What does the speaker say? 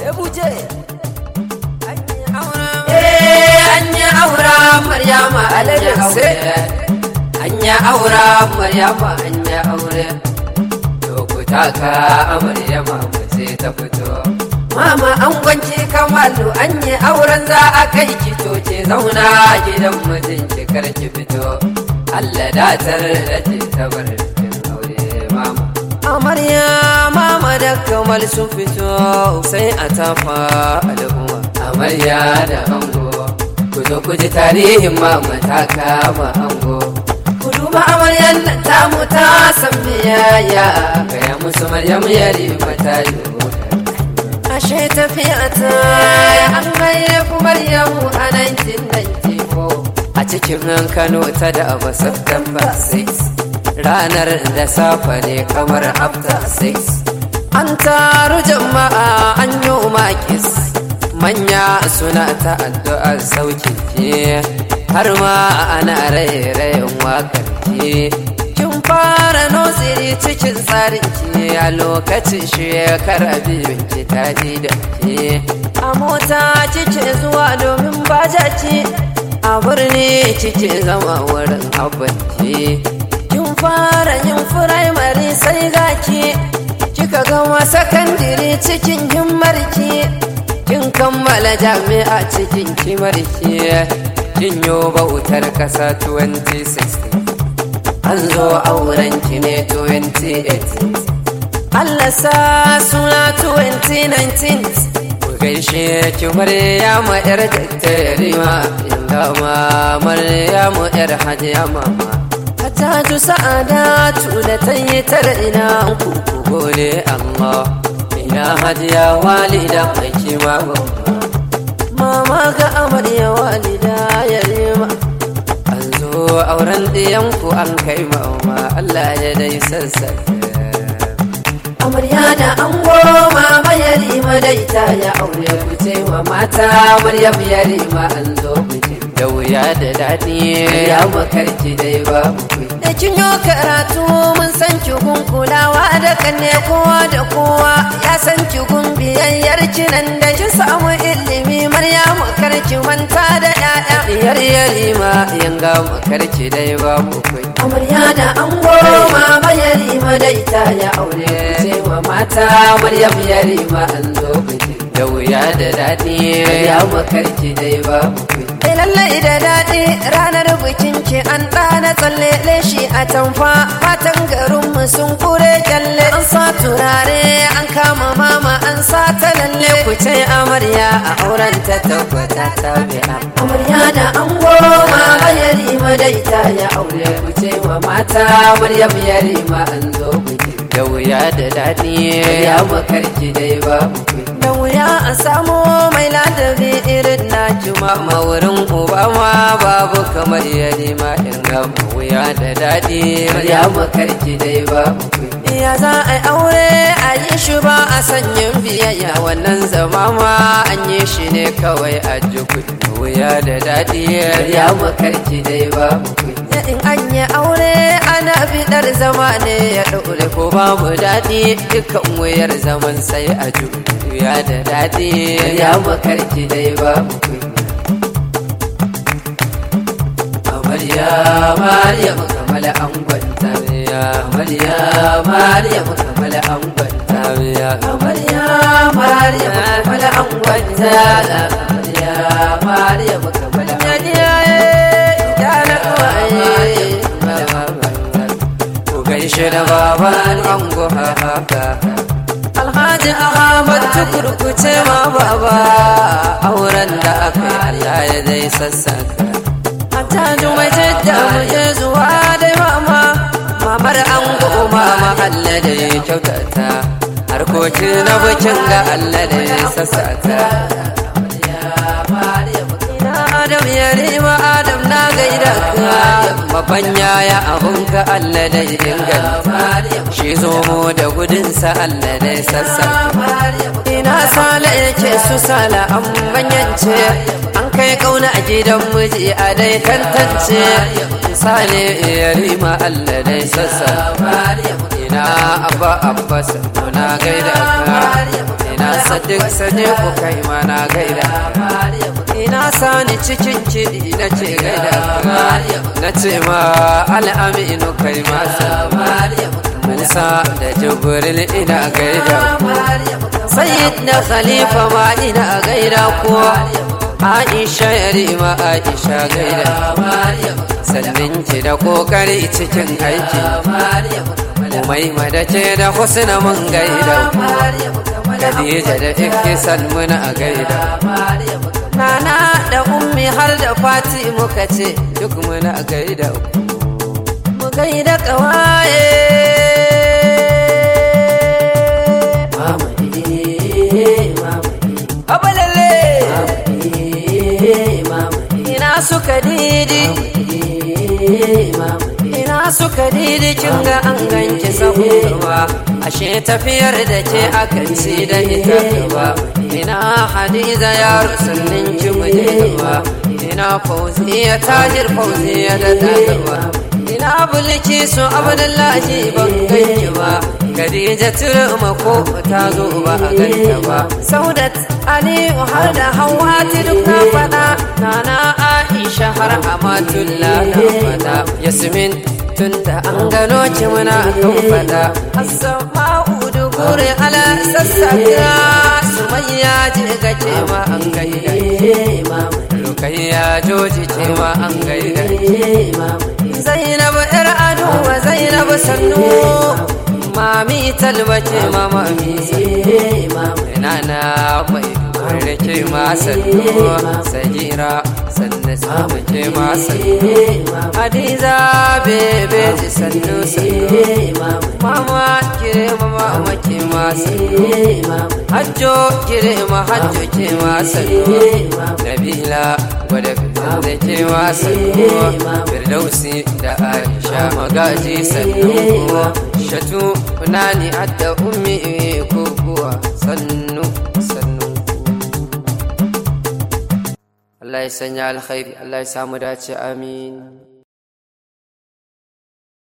buje an yi aura maryama an yi aure an yi aura maryama an yi aure lokuta ka amaryama mace ta fito mama an gwanci kamalu an yi auren za a kai ki toce zauna gidan mijinki kar ki fito Allah datar da ke tabar aure mama amarya mama da kamal sun fito sai a tafa al'umma amarya da ango ku zo ku ji tarihin mama ta kama ango ku duba amaryan nan tamu ta san biyayya gaya musu maryam yari mata yi ashe tafiya ta an haifu maryamu a 1994 a cikin kano ta da abu september 6 ranar da safa ne kamar after 6 an taru jama'a an yi makis manya suna ta addu'ar saukin ke har ma ana raye-rayen wakar ke kin fara nosiri cikin tsarin ki a lokacin shekara biyun ki ta da ke a mota kike zuwa domin bajaci a birni kike zama wurin abinci kin fara yin firamare sai gaki kika gama sakandire cikin himmarki kin kammala jami'a cikin kimarki kin yo bautar kasa 2016 an zo auren ki ne 2018 Allah sa suna 2019 ku gaishe ki Maryama yar dattarima inda ma Maryamu yar hajiya mama Hataju sa'adatu da ta yi tara ina ku ku gode Allah ina hajiya walida mai kima babba Mama ga amarya walida yarima an zo auren ɗiyanku an kai mama Allah ya dai sassaka amarya da ango mama yarima dai ta ya aure ku ce wa mata maryam yarima an zo bikin da wuya da daɗi ya makarki dai babu kuɗi da kin yi karatu mun san ki gun kulawa da kanne kowa da kowa ya san ki gun biyayyar ki nan da ki samu ilimi maryamu karki manta da ƴaƴa diyar yarima yanga makarki dai babu kuɗi amarya da ango mama yarima dai ta ya aure ku ce wa mata maryam yarima an zo bikin da wuya da daɗi ya makarki dai babu kuɗi Eh lallai da daɗi ranar bikin ki an ɗana tsalle leshi a tamfa fatan garinmu sun kure kyalle an sa turare an kama mama an sa ta lalle ku ce amarya a auren ta tabbata ta biya amarya da ango mama yarima dai ta ya aure ku ce wa mata maryam yarima an zo bikin da wuya da daɗi ya makarki dai babu kuɗi da wuya a samu mai ladabi irin na juma wurin uba ma babu kamar yari ma in ga wuya da daɗi ya makarki dai babu kuɗi ya za a yi aure a yi shi ba a sanyin biyayya wannan zama ma an yi shi ne kawai a ji wuya da daɗi ya makarki dai babu kuɗi in an yi aure ana bidar zama ne ya ɗaure ko babu daɗi dukkan wuyar zaman sai a ji wuya da daɗi ya makarki dai babu kuɗi amarya maryam kamala an gwanta amarya maryam kamala an gwanta amarya maryam kamala an gwanta amarya maryam kamala an gaishe da baban ango haka alhaji ahmad tukurkuce ma baba auren da aka yi allah ya dai sassaka Hataju mai jidda mu je zuwa dai mama mamar ango mama allah da ya kyautata harkokin na bikin ga allah da ya sassata Adam ya rima Adam na gaida ka babban yaya abun ka Allah da inganta shi zomo da gudunsa Allah da sassa ina sala yake su sala an banyance an kai kauna a gidan miji a dai tantance sale ya rima Allah da sassa ina abba abba na gaida ka ina sadiq sadiq kai mana gaida ina sani cikin kiɗi na ce gaida na ce ma al'aminu kai masa musa da jibril ina gaida sayyid na khalifa ma ina gaida kuwa aisha yarima aisha gaida sannin ki da kokari cikin aiki umaima da ce da husna mun gaida Khadija da Ihsan muna a gaida Nana da ummi har da fati muka ce duk muna a gaida mu gaida kawaye Mama eh, mama eh, abalalle eh, mama eh, ina suka didi eh, mama eh. ina suka didi kin ga an ganki sabuwa ashe tafiyar da ke akan ci da ita gaba ina hadiza ya rusannin ki mujewa ina fauziya tajir fauziya da dagawa ina bulki su abdullahi ban ganki ba Khadija turma ko ta zo ba a ganta ba Saudat Aliyu har da Hawwati duk na fada Nana Aisha har Amatullah na fada Yasmin tunda an gano ki muna kan fada Asma'u dugure ala sassaka Sumayya je ga ce ma an gaida Eh, mama Rukayya joji ce ma an gaida eh, mama Zainab ‘yar ado wa Zainab sannu Mami talba ce ma mami sannu eh, mama Nana mai kare ce ma sannu Sajira sannu samu ce ma sannu eh, mama Hadiza bebe ji sannu sannu eh, mama Mama kire ma mama ke ma sannu eh, mama Hajjo kire ma hajjo ke ma sannu Nabila gwada fitar da ke ma sannu Firdausi da Aisha magaji sannu Shatu nani adda ummi kukuwa sannu sannu Allah ya sanya alkhairi Allah ya samu dace amin